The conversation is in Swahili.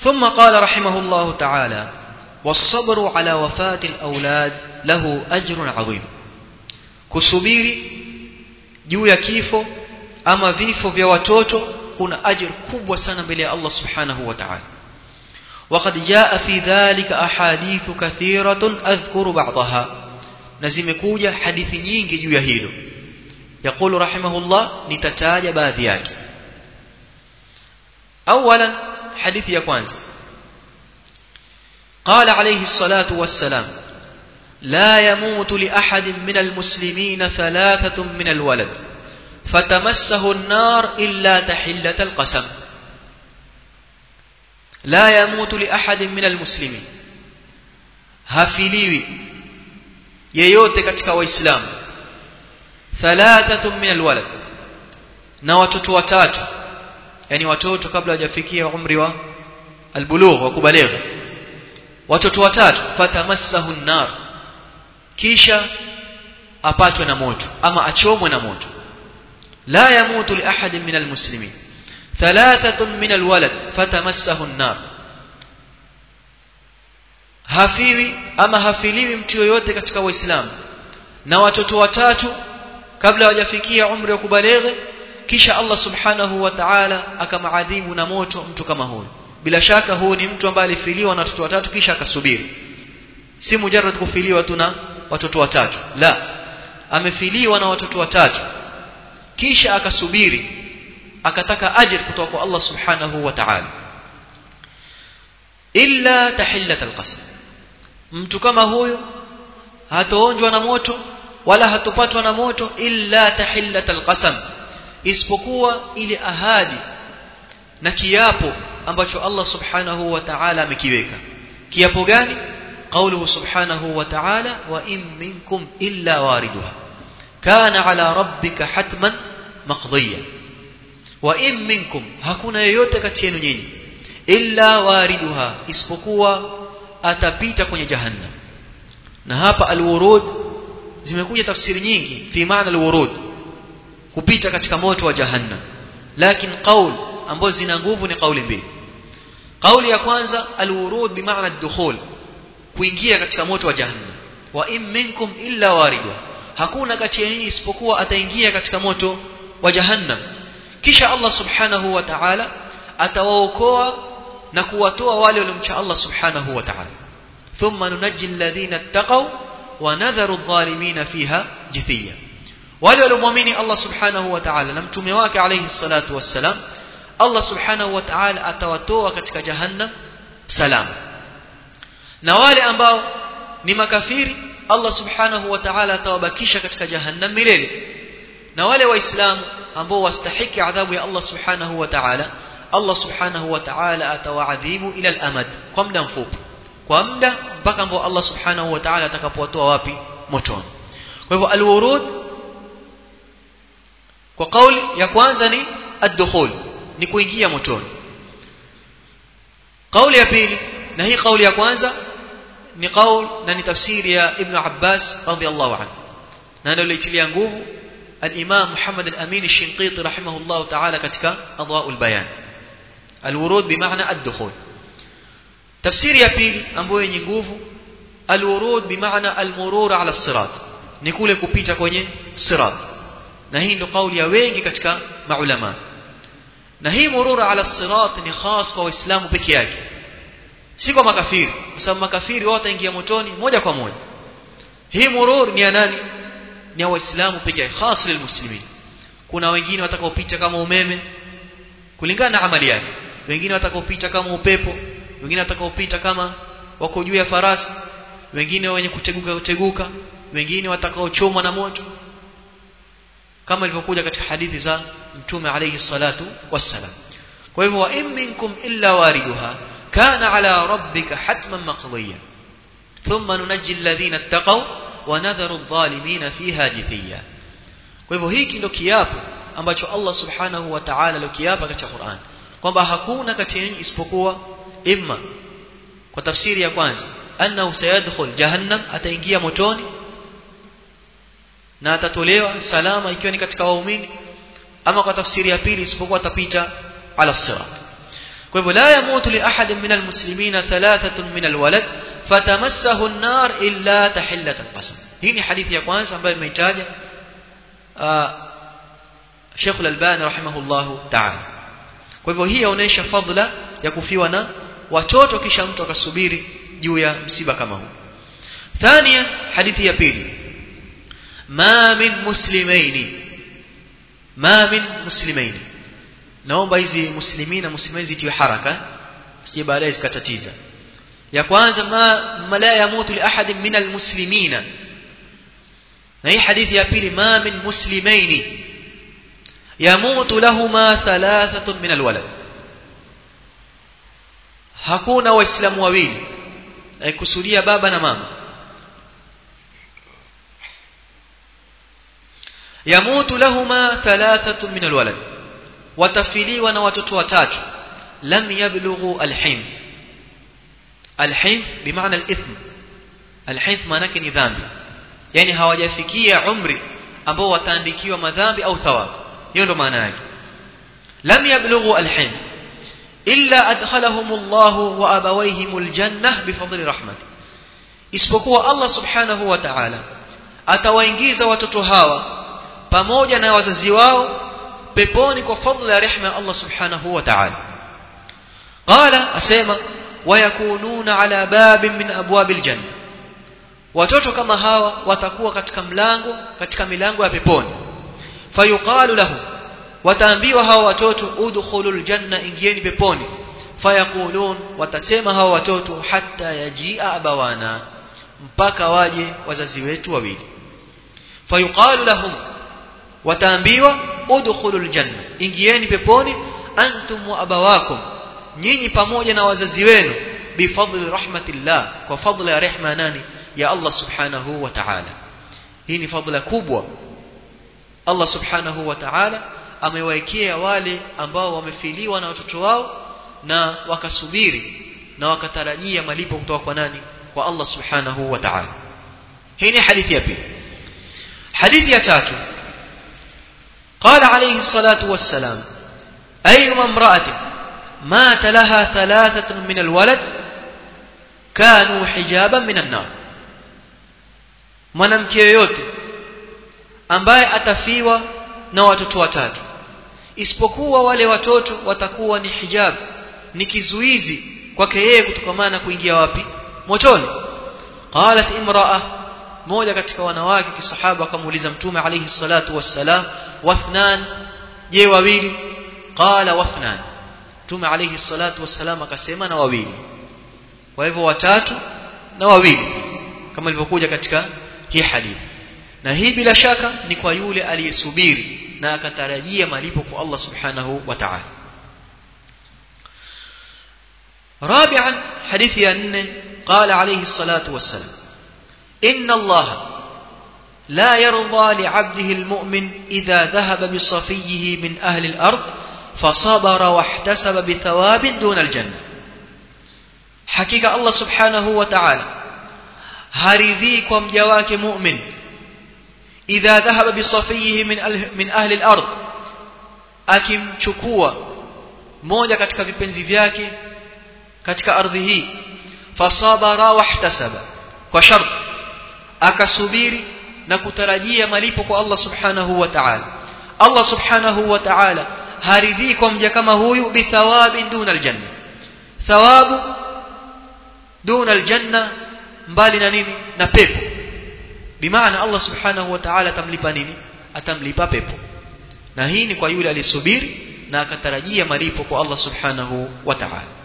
ثم قال رحمه الله تعالى والصبر على وفاة الأولاد له أجر عظيم kusubiri juu ya kifo ama vifo vya watoto kuna ajir kubwa sana mbele ya Allah subhanahu wa ta'ala وقد جاء في ذلك أحاديث كثيرة أذكر بعضها نزمكوجة حديث nyingi juu ya hilo يقول رحمه الله نتتاج baadhi yake أولا حديث ya kwanza قال عليه الصلاة والسلام لا يموت لأحد من المسلمين ثلاثة من الولد فتمسه النار إلا تحلة القسم لا يموت لأحد من المسلمين hafiliwi yeyote katika waislamu thalathatun min alwalad na watoto watatu yani watoto kabla hawajafikia umri wa albulugh wa kubaligha watoto watatu fatamassahu an-nar kisha apatwe na moto ama achomwe na moto la yamutu li ahadin min almuslimin thalathatun min alwalad fatamassahu an-nar hafiwi ama hafiliwi mtu yoyote katika waislamu na watoto watatu kabla hawajafikia umri wa kubalighi kisha Allah subhanahu wa ta'ala akamaadhibu na moto mtu kama huyo bila shaka huu ni mtu ambaye alifiliwa na watoto watatu kisha akasubiri si mujarrad kufiliwa tu na watoto watatu la amefiliwa na watoto watatu kisha akasubiri akataka ajir kutoka kwa Allah subhanahu wa ta'ala illa tahillat alqasam mtu kama huyo hatoonjwa na moto wala hatopatwa na moto illa tahillat alqasam isipokuwa ile ahadi na kiapo ambacho Allah subhanahu wa ta'ala amekiweka kiapo gani قوله سبحانه وتعالى وإن منكم إلا واردها كان على ربك حتما مقضيا وإن منكم hakuna yeyote kati yenu nyinyi illa wariduha isipokuwa atapita kwenye jahannam na hapa alwurud zimekuja tafsiri nyingi fi maana alwurud kupita katika moto wa jahannam lakini qaul ambazo zina nguvu ni kauli mbili kauli ya kwanza alwurud bimaana ad-dukhul kuingia katika moto wa jahannam wa in minkum illa waridwa hakuna kati ya nyinyi isipokuwa ataingia katika moto wa jahannam kisha Allah subhanahu wa ta'ala atawaokoa na kuwatoa wale waliomcha Allah subhanahu wa ta'ala thumma nunajji alladhina ittaqaw wa nadharu adh-dhalimina fiha jithiya wale waliomwamini Allah subhanahu wa ta'ala na mtume wake alayhi salatu wassalam Allah subhanahu wa ta'ala atawatoa katika jahannam salama na wale ambao ni makafiri Allah subhanahu wa ta'ala atawabakisha katika jahannam milele na wale waislamu ambao wastahiki adhabu ya Allah subhanahu wa ta'ala Allah subhanahu wa ta'ala atawaadhibu ila al-amad kwa muda mfupi kwa muda mpaka ambao Allah subhanahu wa ta'ala atakapowatoa wapi motoni kwa hivyo al-wurud kwa kauli ya kwanza ni ad-dukhul ni kuingia motoni kauli ya pili na hii kauli ya kwanza ni kaul na ni tafsiri ya Ibn Abbas radhiallahu anhu na ndio ilitilia nguvu al-Imam Muhammad al-Amin al-Shinqiti rahimahullah ta'ala katika Adwa'ul Bayan al-wurud bimaana ad-dukhul tafsiri ya pili ambayo yenye nguvu al-wurud bimaana al-murur ala as-sirat ni kule kupita kwenye sirat na hii ndio kauli ya wengi katika maulama na hii murur ala as-sirat ni khas kwa waislamu peke yake si kwa makafiri kwa sababu makafiri wao wataingia motoni moja kwa moja hii murur ni ya nani ni ya waislamu peke yake khas lilmuslimin kuna wengine watakaopita kama umeme kulingana na amali yake wengine watakaopita kama upepo wengine watakaopita kama wako juu ya farasi wengine wenye kuteguka kuteguka wengine watakaochomwa na moto kama ilivyokuja katika hadithi za mtume alayhi salatu wassalam kwa hivyo wa in minkum illa wariduha كان على ربك حتما مقضيا ثم ننجي الذين اتقوا ونذر الظالمين فيها جثيا kwa hivyo hiki ndio kiapo ambacho Allah subhanahu wa ta'ala alikiapa katika Qur'an kwamba hakuna kati yenu isipokuwa imma kwa tafsiri ya kwanza annahu sayadkhul jahannam ataingia motoni na atatolewa salama ikiwa ni katika waumini ama kwa tafsiri ya pili isipokuwa atapita ala sirat kwa hivyo la yamutu li ahadin min almuslimina thalathatun min alwalad fatamassahu an-nar illa tahillat al-qasam hii ni hadithi ya kwanza ambayo imeitaja Sheikh Al-Albani rahimahullahu ta'ala kwa hivyo hii inaonyesha fadhila ya kufiwa na watoto kisha mtu akasubiri juu ya msiba kama huu ثانيا حديث ya pili ما من مسلمين ما من مسلمين naomba hizi muslimina muslimin zitiwe haraka sije baadaye zikatatiza ya kwanza ma, ma la yamutu li ahadin min almuslimina na hii hadithi ya pili ma min muslimaini yamutu lahuma thalathatun min alwalad hakuna waislamu wawili kusudia baba na mama yamutu lahuma thalathatun min alwalad watafiliwa na watoto watatu lam yablughu alhinth alhinth bimaana alithm alhinth maana yake ni dhambi yani hawajafikia umri ambao wataandikiwa madhambi au thawabu hiyo ndo maana yake lam yablughu alhinth illa adkhalahum Allah wa abawayhim aljannah bifadli rahmat isipokuwa Allah subhanahu wa ta'ala atawaingiza watoto hawa pamoja na wazazi wao peponi kwa fadhila ya rehema ya Allah subhanahu wa ta'ala qala asema wayakununa ala babin min abwabil janna watoto kama hawa watakuwa katika mlango katika milango ya peponi fayuqalu lahum wataambiwa hawa watoto udkhulul janna ingieni peponi fayaqulun watasema hawa watoto hatta yajia abawana mpaka waje wazazi wetu wawili fayuqalu lahum wataambiwa udkhulul janna ingieni peponi antum wa abawakum nyinyi pamoja na wazazi wenu bifadli rahmatillah kwa fadla ya rehma nani ya Allah subhanahu wa ta'ala hii ni fadla kubwa Allah subhanahu wa ta'ala amewaekea wale ambao wamefiliwa na watoto wao na wakasubiri na wakatarajia malipo kutoka kwa nani kwa Allah subhanahu wa ta'ala hii ni hadithi ya pili hadithi ya tatu قال عليه الصلاة والسلام أيما امرأة مات لها ثلاثة من الولد كانوا حجابا من النار mwanamke yoyote ambaye atafiwa na watoto watatu isipokuwa wale watoto watakuwa ni hijab ni kizuizi kwake yeye kutokamana na kuingia wapi motoni qalat imraa moja katika wanawake kisahaba akamuuliza mtume alayhi salatu wassalam wathnan je wawili qala wathnan mtume alayhi salatu wassalam akasema na wawili kwa hivyo watatu na wawili kama ilivyokuja katika hii hadithi na hii bila shaka ni kwa yule aliyesubiri na akatarajia malipo kwa Allah subhanahu wa ta'ala رابعا حديث أن قال عليه الصلاة والسلام إن الله لا يرضى لعبده المؤمن إذا ذهب بصفيه من أهل الأرض فصبر واحتسب بثواب دون الجنة حقيقة الله سبحانه وتعالى هارذيكم جواك مؤمن إذا ذهب بصفيه من من أهل الأرض akimchukua moja katika vipenzi vyake katika ardhi hii fasabara wahtasaba kwa shart akasubiri na kutarajia malipo kwa Allah subhanahu wa ta'ala Allah subhanahu wa ta'ala haridhi kwa mja kama huyu bithawabi duna aljanna thawabu duna aljanna mbali na nini na pepo bimaana Allah subhanahu wa ta'ala atamlipa nini atamlipa pepo na hii ni kwa yule aliyesubiri na akatarajia malipo kwa Allah subhanahu wa ta'ala